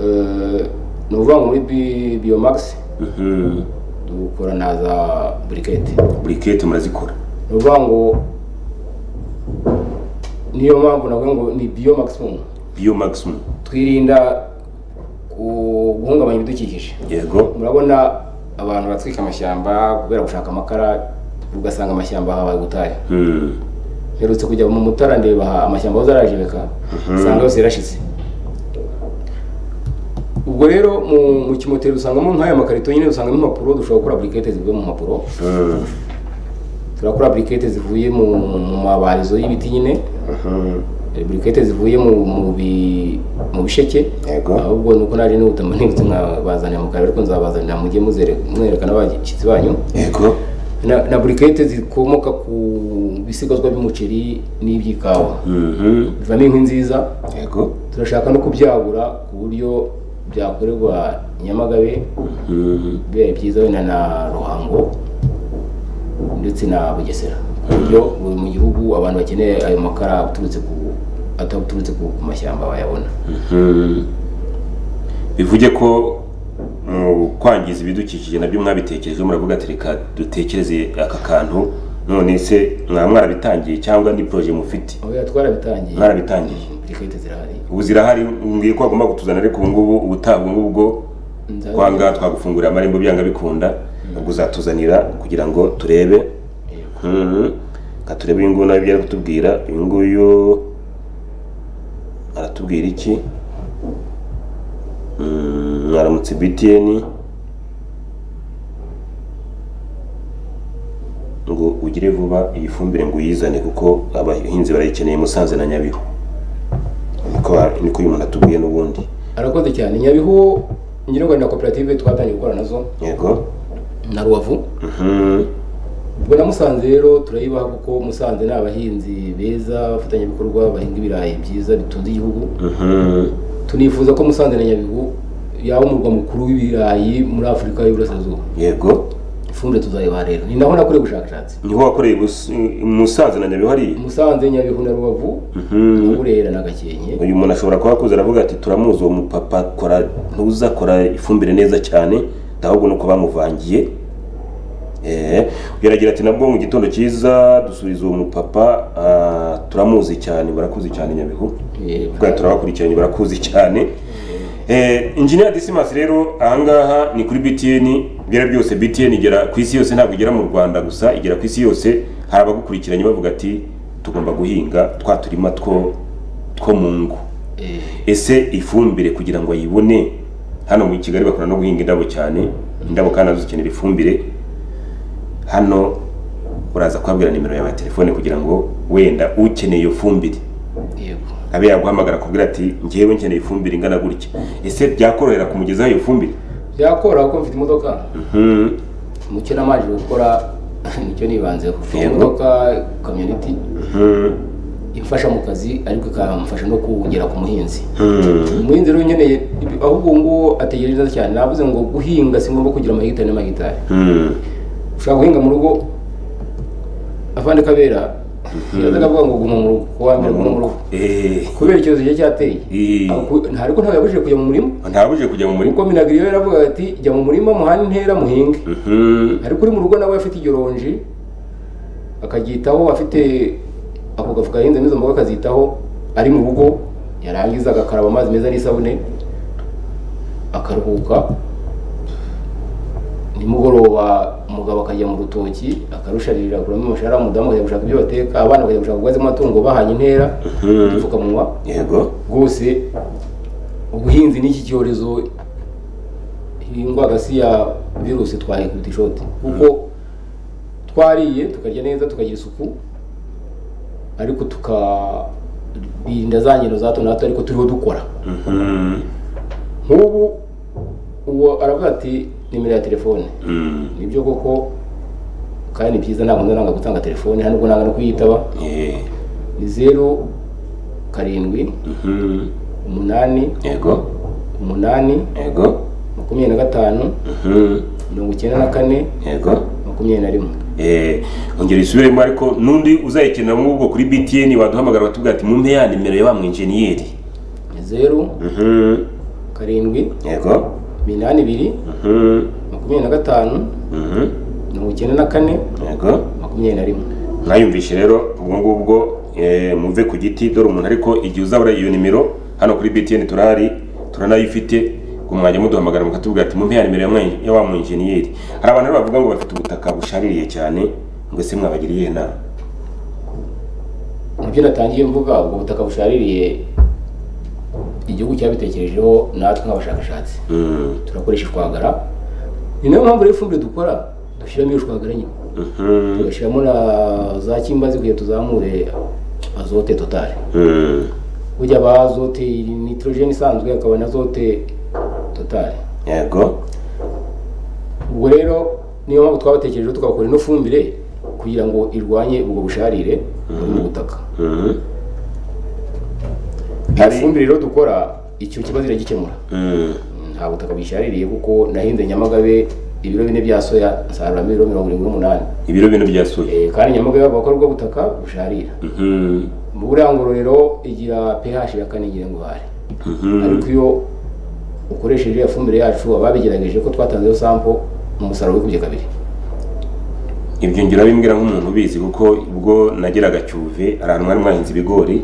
eh, ni ukuvuga ngo muri bi- biyomagisi Mhm. dukora na za burikete burikete murazikora ni ukuvuga ngo niyo mpamvu navuga ngo ni biyo maximumu biyo maximum twirinda ku- guhungabanya ibidukikije yego murabona abantu batwika amashyamba kubera gushaka amakara ugasanga amashyamba habaye gutaya Mhm. mperutse kujya mu mutara ndeba aha amashyamba aho zarajebeka usanga yose yarashize ubwo rero mu, mu kimoteri usangamo nk'aya makarito nyine usangamo impapuro dushobora gukora burikete zivuye mu mpapuro Mhm. turakora burikete zivuye mu, mu mabarizo y'ibiti nyine Mhm. eh, burikete zivuye mu mu, bi, mu bisheke yego ahubwo nuko naje nihuta nibutse nkabazanira mu karere ariko nzabazanira mujye muzere mwerekana abashyitsi banyu yego na, na burikete zikomoka ku bisigazwa by'umuceri n'iby'ikawa Mhm. bivamo inkwi nziza yego turashaka no kubyagura ku buryo byakorerwa Nyamagabe Mhm. bibaye byiza wenda na Ruhango ndetse na Bugesera ku buryo buri mu gihugu abantu bakeneye ayo makara aturutse ku ataturutse ku ku mashyamba bayabona Mhm. bivuge ko mu kwangiza ibidukikije nabyo mwabitekerejeho muravuga ati reka dutekereze aka kantu none se mwa mwarabitangiye cyangwa ni proje mufite oya twarabitangiye Mwarabitangiye. burikete zirahari ubu zirahari mbwiye ko bagomba kutuzana ariko ubu ngubu ubutaha ubu ngubu bwo Nza- kwanga twagufungurira amarembo byanga bikunda ubwo uzatuzanira kugira ngo turebe Mhm. Reka turebe uyu nguyu nawe ibyo ari kutubwira uyu nguyu aratubwira iki Mm, mwaramutse btn ngo ugire vuba iyi fumbire ngo uyizane kuko abahinzi barayikeneye musanze na nyabihu niko niko uyu muntu atubwiye n'ubundi arakoze cyane nyabihu nyir'urwanda koperative twatangiye gukora nazo yego na rubavu Mhm. ubwo na musanze rero turayibaha kuko musanze ni abahinzi beza abafatanyabikorwa bahinga ibirayi byiza bitunze igihugu Mhm. tunifuza ko musanze na nyabihu yaba umurwa mukuru w'ibirayi muri afurika y'iburasirazuba yego ifumbire tuzayibaha rero ni naho nakoreye ubushakashatsi niho wakoreye Bus- musanze na nyabihu hariya musanze nyabihu na rubavu na Mhm. burera na gakenke uyu muntu ashobora kuba akuze aravuga ati turamuzi uwo mupapa kora ntuza kora ifumbire neza cyane ahubwo nuko bamuvangiye Eh, uyu aragira ati nabwo mu gitondo cyiza dusubiza uwo mupapa ah, turamuzi cyane barakuzi cyane nyabihu Eh, bwa turabakurikiranye barakuzi cyane Eh, Engineer Dismas rero ahangaha ni kuri BTN byera byose BTN igera ku isi yose ntabwo igera mu Rwanda gusa igera ku isi yose hari abagukurikiranye bavuga ati tugomba guhinga twa turima two two mu ngo eh, ese ifumbire kugira ngo ayibone hano mu Kigali bakora no guhinga indabo cyane indabo kandi nazo zikenera ifumbire hano uraza kubabwira nimero yawe ya telefone kugira ngo wenda ukeneye iyo fumbire yego abe yaguhamagara akubwira ati ngewe nkeneye ifumbire ingana gutya ese byakorohera kumugezaho iyo fumbire byakora kuko mfite imodoka Mhm. mucyo namajije gukora nicyo nibanzeho mfite Yego. imodoka kamyoniti Mhm. imfasha mu kazi ariko ikamufasha no kugera ku muhinzi Mhm. umuhinzi rero nkeneye ibi- ahubwo ubu ngubu ategereje neza cyane navuze ngo guhinga si ngombwa kugira amahegitari n'amahegitari Mhm. ushobora guhinga mu rugo avande kabera yazaga avuga ngo guma mu rugo kuwa mbere guma mu rugo Eh, kubera icyorezo cyari cyateye eh. Ako- nta ariko ntabwo yabujije kujya mu murima ntabujije kujya mu murima kuko minagiriyo yaravugaga ati jya mu murima muhane intera muhinge Mhm. ariko uri mu rugo nawe afite igironji akaryitaho afite ako gafuka yahinzemo izo mboga akazitaho ari mu rugo yarangiza agakaraba amazi meza n'isabune akaruhuka nimugoroba umugabo akajya mu rutoki akarusharira akuramo amashara umudamu akajya gushaka ibyo bateka abana bakajya gushaka ubwatsi bw'amatungo bahanye intera Mhm. udupfukamunwa yego rwose ubuhinzi n'iki cyorezo iyi ndwara si ya virusi twayikubita ishoti kuko twariye tukarya neza tukagira isuku ariko tukarinda za ngendo za hato na hato ariko turiho dukora Mhm. nk'ubu uwo aravuga ati nimero ya telefone Mhm. nibyo koko kandi ni byiza ntabwo nanga gutanga telefone nta nubwo nanga no kuyitaba Eh, ni zeru karindwi mhm. umunani yego umunani yego makumyabiri na gatanu Mhm. mirongo icyenda na kane yego makumyabiri na rimwe Eh, ongera isubiremo ariko n'undi uzayikenera nk'ubwo kuri btn waduhamagara batubwira ati mumpe ya nimero ya ba mwenjeniyeri ni zeru Mhm. karindwi yego iminani ibiri Mhm. makumyabiri na gatanu Mhm. mirongo icyenda na kane yego makumyabiri na rimwe mwayumvishe rero ubwo ngubwo eh, muve ku giti dore umuntu ariko igihe uzabura iyo nimero hano kuri btn turahari turanayifite ngo mwajya muduhamagara mukatubwira ati mumpe ya nimero ya mwe- ya wa mwenjeniyeri hari abantu rero bavuga ngo bafite ubutaka bushaririye cyane ngo ese mwabagiriye inama nibyo natangiye mvuga ubwo butaka bushaririye igihugu cyabitekerejeho natwe nk'abashakashatsi Mm, turakoresha ishwagara ni nayo mpamvu rero ifumbire dukora dushyiramo iyo shwagara nyine mhm, tugashyiramo na za kimbazi kugira tuzamure azote totale mm, burya aba azote nitorogene isanzwe hakaba na azote totale yego ubwo rero niyo mpamvu twabatekerejeho tukabakora ino fumbire kugira ngo irwanye ubwo busharire buri mu butaka mhm, iyo Hari- fumbire rero dukora icyo kibazo iragikemura mm, Mm, nta butaka bishaririye kuko nahinze nyamagabe ibiro bine bya soya nsaruramo ibiro mirongo irindwi n'umunani ibiro bino byasuye Eh, kandi nyamagabe bavuga ko ari bwo butaka busharira Mhm, mu burangororero igira ph ya kane igira ingware mhm, ariko iyo ukoresheje iyo fumbire yacu ababigerageje ko twatanzeho sampo umusaruro wikubye kabiri ibyo ngira bimbwira nk'umuntu ubizi kuko ubwo nageraga cyuve hari ahantu mwari mwahinze ibigori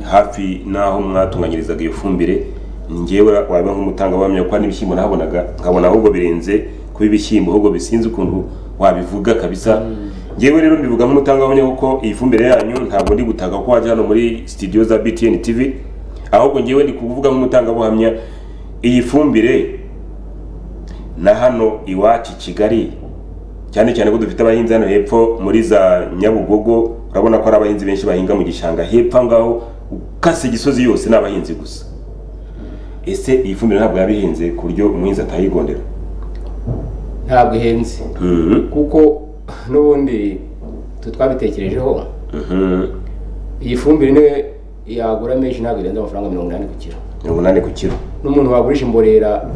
hafi n'aho mwatunganyirizaga iyo fumbire ni njyewe waba nk'umutangabuhamya kuko hari n'ibishyimbo nahabonaga nkabona ahubwo birenze kuba ibishyimbo ahubwo bisinze ukuntu wabivuga kabisa njyewe rero mbivuga nk'umutangabuhamya kuko iyi fumbire yanyu ntabwo ndi gutaka ko wajya hano muri studio za btn tv ahubwo njyewe ndi kuvuga nk'umutangabuhamya iyi fumbire na hano iwacu i kigali cyane cyane ko dufite abahinzi hano hepfo muri za nyabugogo urabona ko ari abahinzi benshi bahinga mu gishanga hepfo aho ngaho ukase igisozi yose ni abahinzi gusa ese iyi fumbire ntabwo yabihinze ku buryo umuhinzi atayigondera ntabwo ihenze Mhm, kuko n'ubundi twe twabitekerejeho mhm. iyi fumbire niwe yagura menshi ntabwo irenza amafaranga mirongo inani ku kiro mirongo inani ku kiro n'umuntu wagurisha imborera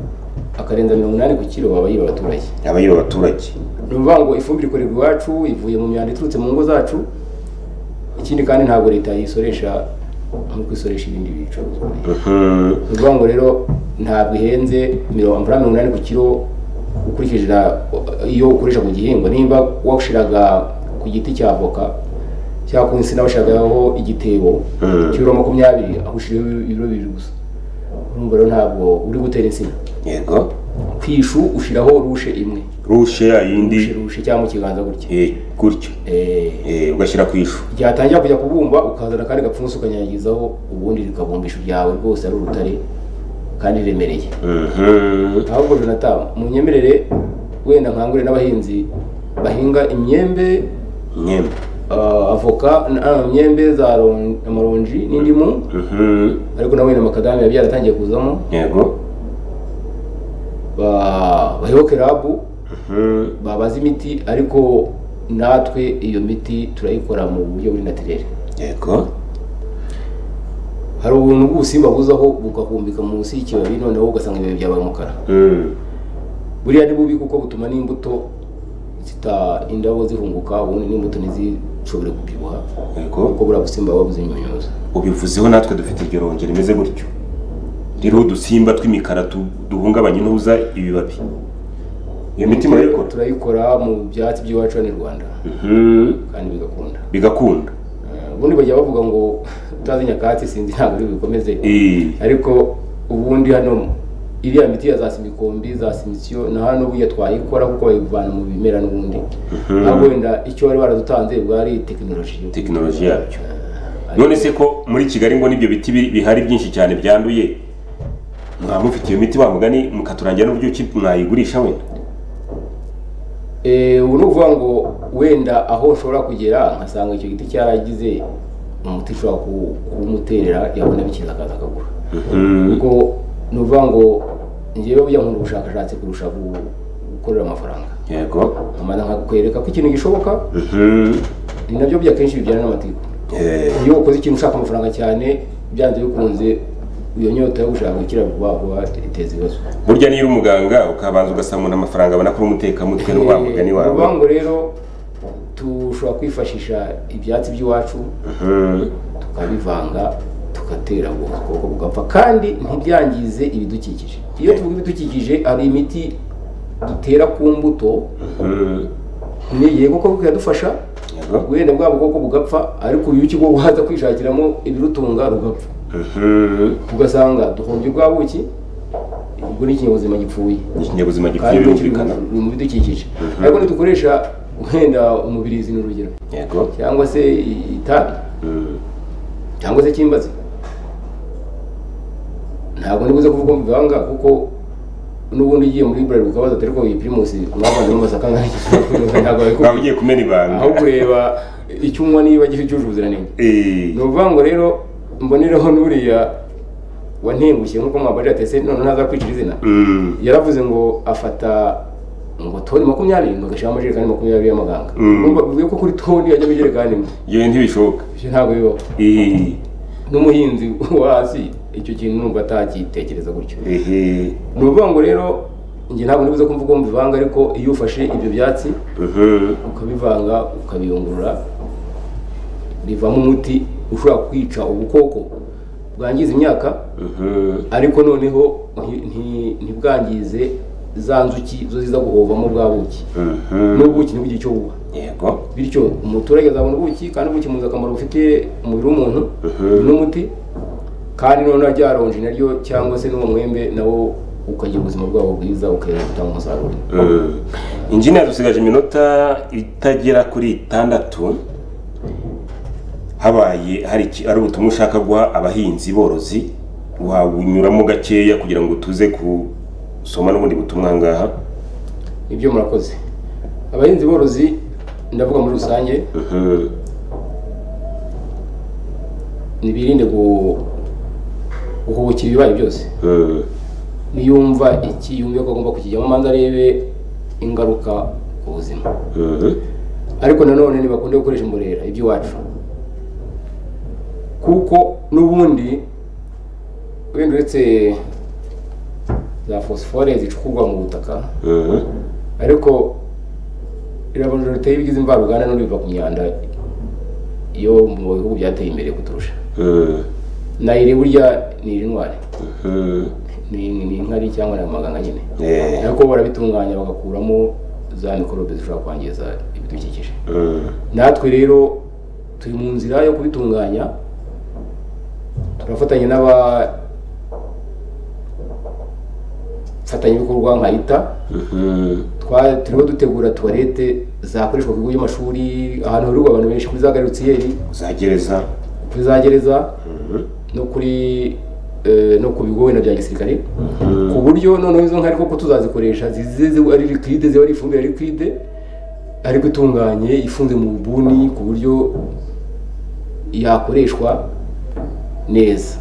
akarenza mirongo inani ku kiro aba yiba abaturage aba yiba abaturage ni ukuvuga ngo ifumbire ikorerwa iwacu ivuye mu myanda iturutse mu ngo zacu ikindi kandi ntabwo leta yisoresha nk'uko isoresha ibindi bicuruzwa ni Mhm, ukuvuga ngo rero ntabwo ihenze mirongo amafaranga mirongo inani ku kiro ukurikije na- iyo ukoresha ku gihingwa niba washiraga ku giti cya avoka cyangwa ku nsina washiragaho igitebo Mm. cy'ibiro makumyabiri aho ushiraho ibiro bibiri gusa urumva rero ntabwo uri gutera insina yego ku ishu ushiraho rushe imwe rushe yayindi rushe rushe cyangwa mu kiganza gutya eh, gutyo Eh, eh, ugashyira ku ishu ryatangira kujya kubumba ukazana akandi gapfunsi ukanyanyagizaho ubundi rikabumba ishu ryawe rwose ari urutare kandi riremereye Mhm, ahubwo jonathan munyemerere wenda nkangure n'abahinzi bahinga imyembe nyemwe ah, avoka na- ah, imyembe za ron- amaronji n'indimu Mhm. ariko nawe na makadami biba byaratangiye kuzamo yego ba- bayoboke rabu Mhm. babaza imiti ariko natwe iyo miti turayikora mu buryo buri natirere yego hari ubuntu bw'ubusimba buzaho bugahumbika munsi y'ikibabi noneho ugasanga ibibabi byabaye umukara Mm. buriya ni bubi kuko butuma n'imbuto zita indabo zihunguka ubundi n'imbuto ntizishobore kubyibuha yego kuko buriya busimba buba buzinyunyuza ubivuzeho natwe dufite iryo rongi rimeze gutyo ririho udusimba tw'imikara tu- duhungabanya intuza ibibabi iyo miti murayikora turayikora mu byatsi by'iwacu hano i rwanda Mhm. kandi bigakunda bigakunda Eh, ubundi bajya bavuga ngo utazi nyakatsi sinzi ntabwo ari bubikomeze Eh, ariko ubundi hano iriya miti ya za simikombi za simisiyo na hano burya twayikora kuko bayivana mu bimera n'ubundi ntabwo wenda icyo bari baradutanze bwari tekinoloji tekinoloji yabyo none se ko muri kigali ngo n'ibyo biti biri- bihari byinshi cyane byanduye mwaba mufite iyo miti wamugani mukaturangira n'uburyo mwayigurisha wenda Eh, ubu ni ukuvuga ngo wenda aho ushobora kugera nkasanga icyo giti cyaragize umuti ushobora ku- kuwumuterera yabona bikiza akaza akagura Mhm. kuko ni ukuvuga ngo njyewe bujya nkunda ubushakashatsi kurusha gu- gukorera amafaranga yego amana nkakwereka ko ikintu gishoboka Mhm. ni nabyo bya kenshi bibyana n'amatiku Eh, iyo ukoze ikintu ushaka amafaranga cyane byanze bikunze iyo nyota yo gushaka gukira vuba vuba iteza ibibazo burya niyo uri umuganga ukabanza ugasanga umuntu amafaranga abona kuri umutekamutwe ni wa mugani Eh, ni wawe ukuvuga ngo rero tushobora kwifashisha ibyatsi by'iwacu Mhm. tukabivanga tugatera ubwo bukoko bugapfa kandi ntibyangize ibidukikije iyo tuvuga ibidukikije hari imiti dutera ku mbuto Mhm. nigiye kuko bikadufasha yego wenda bwa bukoko bugapfa ariko uyu kigo waza kwishakiramo ibirutunga rugapfa Mhm. ugasanga duhombye bwa buki ubwo ni ikinyabuzima gipfuye ni ikinyabuzima gikwiye kandi kiri birumvikana mu- mu bidukikije ariko ntitukoresha wenda umubirizi ni urugero yego cyangwa se itabi Mm. cyangwa se cyimbazi ntabwo nibuze kuvuga ngo bivanga kuko n'ubundi ugiye muri buralirwa ukabaza ati ariko iyi pirimusi mwabana n'amasaka ngana iki ntabwo waba babikubwira ugiye kumena ibanga aho kureba icyo unywa niba gifite cyujuje ubuziranenge Eh, ni ukuvuga ngo rero mbonereho n'uriya wantengushye nk'uko mwabari atese none ntazakwicira izina mm. yaravuze ngo afata ngo toni makumyabiri bagashyiraho amajerekani makumyabiri y'amaganga Mm. Urumva bivuye ko kuri toni hajyamo ijerekani imwe yewe ntibishoboka ibyo ntabwo bibaho Eh, n'umuhinzi wo hasi icyo kintu nubwo atakitekereza gutyo eh, ni ukuvuga ngo rero njye ntabwo nibuze ko mvuga ngo mbivanga ariko iyo ufashe ibyo byatsi mhm. ukabivanga ukabiyungurura bivamo umuti ushobora kwica ubukoko bwangiza imyaka Mhm. ariko noneho nti- nti- ntibwangize za nzuki zo ziza guhovamo bwa buki Mhm. n'ubuki ntibugire icyo buba yego bityo umuturage azabona ubuki kandi ubuki muzi akamaro bufitiye umubiri w'umuntu Mhm. n'umuti kandi noneho rya ronji naryo cyangwa se n'uwo mwembe nawo ukagira ubuzima bwabo bwiza ukera gutanga umusaruro Mm. injiniya dusigaje iminota itagera kuri itandatu habaye hari iki- hari ubutumwa ushaka guha abahinzi borozi wabunyuramo gakeya kugira ngo tuze gusoma n'ubundi butumwa ngaha ibyo murakoze abahinzi borozi ndavuga muri rusange Mhm. ntibirinde gu- guhubukira ibibaye byose Mm. niyumva iki yumve ko agomba kukijyamo manza arebe ingaruka ku buzima Mhm. ariko nanone ntibakunde gukoresha imborera iby'iwacu kuko n'ubundi wenda uretse za fosifore zicukurwa mu butaka Mhm. ariko irabonjorite y'ibigize imvaruganda n'ubundi biva ku myanda yo mu bihugu byateye imbere kuturusha Mm. nayiri burya ni intwari Mhm. ni ni inkari cyangwa ni amaganga nyine Eh. ariko barabitunganya bagakuramo za mikorobe zishobora kwangiza ibidukikije Mm. natwe rero turi mu nzira yo kubitunganya turafatanya n'abafatanya ibikorwa nka leta Mhm. twa- turiho dutegura tuwarete zakoreshwa ku bigo by'amashuri ahantu hahurirwa abantu benshi kuri za garutsiyeri za gereza kuri za gereza Mhm. no kuri eh, no ku bigo wenda bya gisirikare Mhm. ku buryo noneho izo nka ariko ko tuzazikoresha zize ziba ari liquide ziba ari ifumbire liquide ariko itunganye ifunze mu bubuni ku buryo yakoreshwa neza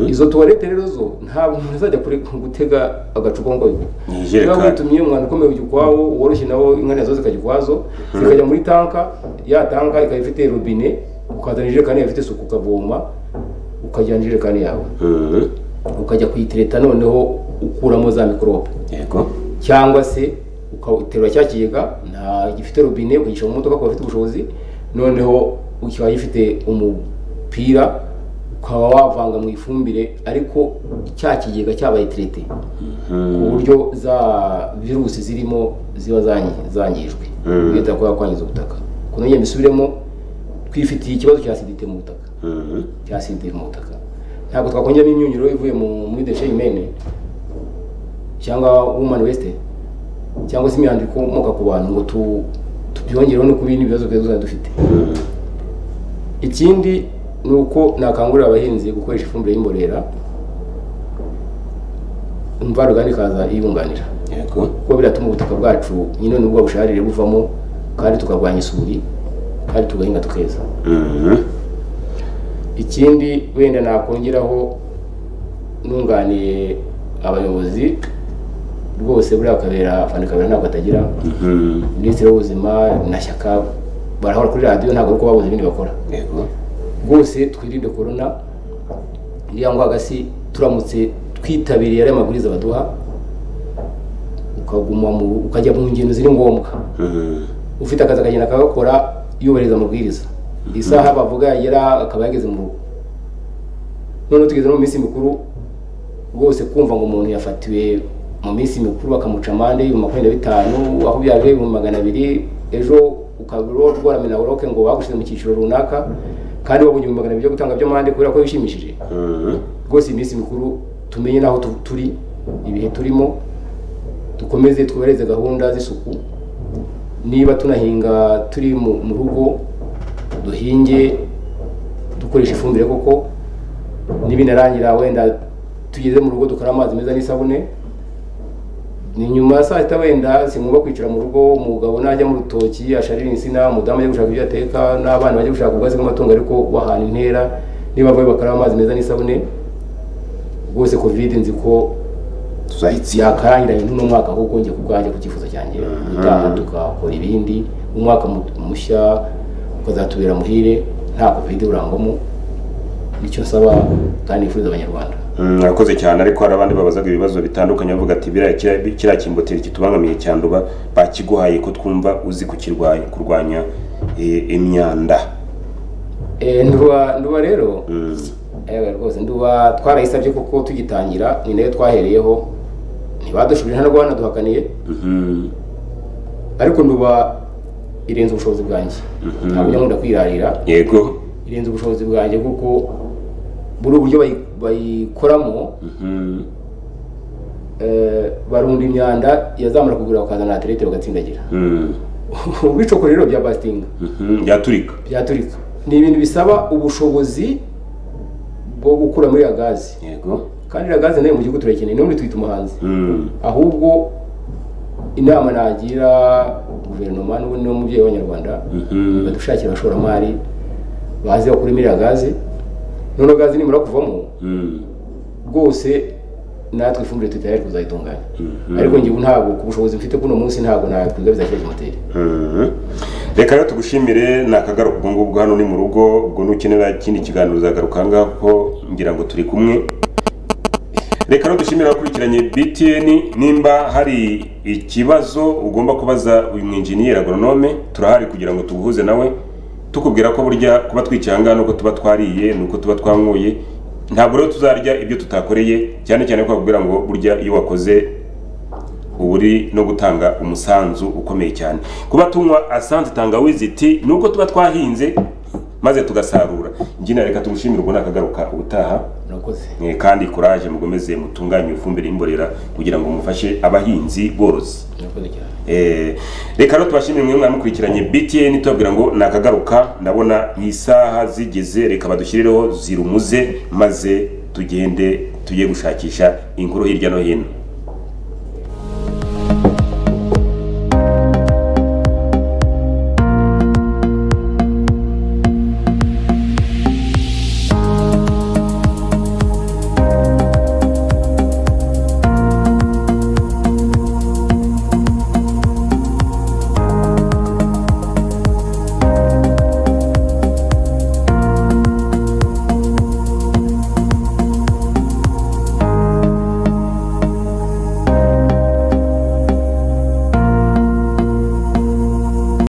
izo tuwarete rero zo ntabwo umuntu azajya kure- gutega agacupa ngo Ni niba ijerekani. witumye umwana ukomeye ujya ukwawo woroshye nawo inka nazo zikajya ukwazo zikajya muri tanka ya tanka ikaba ifite robine ukazana ijerekani yawe ifite isuku ukavoma ukajyana ijerekani yawe Mhm. ukajya kuyitereta noneho ukuramo za mikorobe yego cyangwa se ukaterura cya kigega nta gifite robine ukagishyira mu modoka kuba afite ubushobozi noneho ukaba gifite umupira ukaba wavanga mu ifumbire ariko cya kigega cyabaye tirete ku buryo za virusi zirimo ziba zangi- zangijwe Mhm. leta kuba kwangiza ubutaka ku nongera mbisubiremo twifitiye ikibazo cya sidite mu butaka Mhm. cya sidite mu butaka ntabwo twakongera imyunyiro ivuye mu- muri deshe imene cyangwa woman waste cyangwa se imyanda ikomoka ku bantu ngo tu- tubyongereho no ku bindi bibazo byose dufite Mhm. ikindi ni uko nakangurira abahinzi gukoresha ifumbire y'imborera imvaruganda ikaza iyunganira yego kuko biratuma ubutaka bwacu nyine nubwo busharire buvamo kandi tukarwanya isuri kandi tugahinga tukeza Mhm. ikindi wenda nakongeraho nunganiye abayobozi rwose buriya kabera fani kabera ntabwo atagira Mhm. minisitiri w'ubuzima na shyaka barahora kuri radiyo ntabwo ari uko babuze ibindi bakora yego rwose twirinde korona iriya ngwaga si turamutse twitabiriye ariya mabwiriza baduha ukaguma mu ukajya mu ngendo ziri ngombwa Mhm. ufite akazi akagenda akagakora yubahiriza amabwiriza isaha bavuga yagera akaba yageze mu rugo noneho tugeze no mu minsi mikuru rwose kumva ngo umuntu yafatiwe mu minsi mikuru bakamuca amande ibihumbi makumyabiri na bitanu aho byaje ibihumbi magana abiri ejo ukaba rwaramena uroke ngo bagushyize mu cyiciro runaka kandi wabonye ibihumbi magana abiri byo gutanga by'amande kubera ko bishimishije Mhm. rwose iminsi mikuru tumenye n'aho tu- turi ibihe turimo dukomeze twubahirize gahunda z'isuku niba tunahinga turi mu mu rugo duhinge dukoresha ifumbire koko n'ibinarangira wenda tugeze mu rugo dukora amazi meza n'isabune ni nyuma ya saa sita wenda sinumva kwicara mu rugo umugabo najya mu rutoki asharira insina umudamu ajya gushaka ibyo ateka n'abana bajya gushaka ubwatsi bw'amatungo ariko bahana intera niba bavuye bakaraba amazi meza n'isabune rwose covid nzi ko tuzahitsi yakarangiranye n'uno mwaka ahubwo njye ku bwanjye ku cyifuzo cyanjye gutaha tugakora ibindi umwaka mu- mushya ukazatubera muhire nta covid urangwamo nicyo nsaba kandi nifuriza abanyarwanda Mm, murakoze cyane ariko hari abandi babazaga ibibazo bitandukanye bavuga ati biriya kiriya- kiriya kimboteri kitubangamiye cyanduba bakiguhaye ko twumva uzi kukirwanya kurwanya eh, imyanda Eh, nduba nduba rero Mm. ewe rwose nduba twarayisabye kuko tugitangira ni nayo twahereyeho ntibadushubije ntabwo banaduhakaniye Mhm. ariko nduba irenze ubushobozi bwanjye ntabwo njya nkunda kwirarira yego irenze ubushobozi bwanjye kuko buri uburyo bayi- bayikoramo Mhm. eh, barunda imyanda yazamara kugura bakazana aterete bagatsindagira Mm. ubwicoko rero bya basitinga Mhm. byaturika byaturika ni ibintu bisaba ubushobozi bwo gukura muri ya gazi yego kandi iriya gaze nayo mu gihugu turayikeneye n'ubundi tuyita umuhanzi Mm. ahubwo inama nagira guverinoma n'ubundi n'umubyeyi w'abanyarwanda Mhm. badushakira abashoramari bazi bakuri muri iriya gaze noneho gaze nimara kuvamo Mm. rwose natwe ifumbire tutayari kuzayitunganya Mhm. ariko njyewe ntabwo ku bushobozi mfite k'uno munsi ntabwo nakwiga bizashyira kimoteri Mhm. reka rero tugushimire ni akagaruka ubwo ngubwo hano ni mu rugo ubwo nukenera ikindi kiganiro uzagaruka aha ngaha kuko ngira ngo turi kumwe reka rero dushimire abakurikiranye btn nimba hari ikibazo ugomba kubaza uyu mwenjeniyeri agoronome turahari kugira ngo tuguhuze nawe tukubwira ko burya kuba twicaye ngaha nuko tuba twariye nuko tuba twanywuye ntabwo rero tuzarya ibyo tutakoreye cyane cyane ko bakubwira ngo burya iyo wakoze uba uri no gutanga umusanzu ukomeye cyane kuba tunywa asanze tangawizi iti nuko tuba twahinze maze tugasarura njyina reka tugushimire ubwo nakagaruka ubutaha murakoze Eh, kandi kuraje mukomeze mutunganye ifumbire y'imborera kugira ngo mufashe abahinzi borozi murakoze cyane Eh, reka rero tubashimire mwe mwamukurikiranye btn tubabwira ngo nakagaruka ndabona isaha zigeze reka badushyirireho zirumuze maze tugende tujye gushakisha inkuru hirya no hino